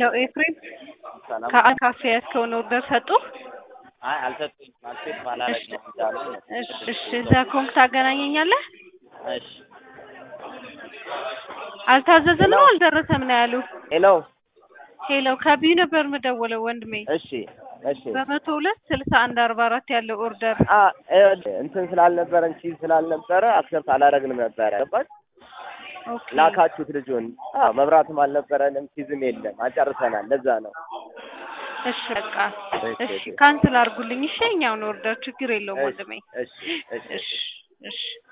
ያው ኤፍሬም ሰላም ከአን ካፌ ያዝከውን ኦርደር ሰጡ? አይ አልሰጡኝም። አልሴት ባላረግ ነው እንዳሉኝ ነው። እሺ እሺ፣ እዛ ከሆንክ ታገናኘኛለህ? እሺ አልታዘዘም ነው አልደረሰም ነው ያሉ። ሄሎ ሄሎ ከቢዩ ነበር የምደውለው ወንድሜ። እሺ እሺ በመቶ ሁለት ስልሳ አንድ አርባ አራት ያለው ኦርደር አ ይኸውልህ እንትን ስላልነበረን ቺዝ ስላልነበረ አክሰፕት አላረግንም ነበረ ገባሽ? ኦኬ ላካችሁት ልጁን። አዎ መብራትም አልነበረንም ቺዝም የለም አጨርሰናል። ለዛ ነው እሺ በቃ እሺ፣ እሺ እሺ። ካንስል አድርጉልኝ። እሺ የእኛውን ኦርደር ችግር የለውም ወንድሜ። እሺ እሺ እሺ እሺ እሺ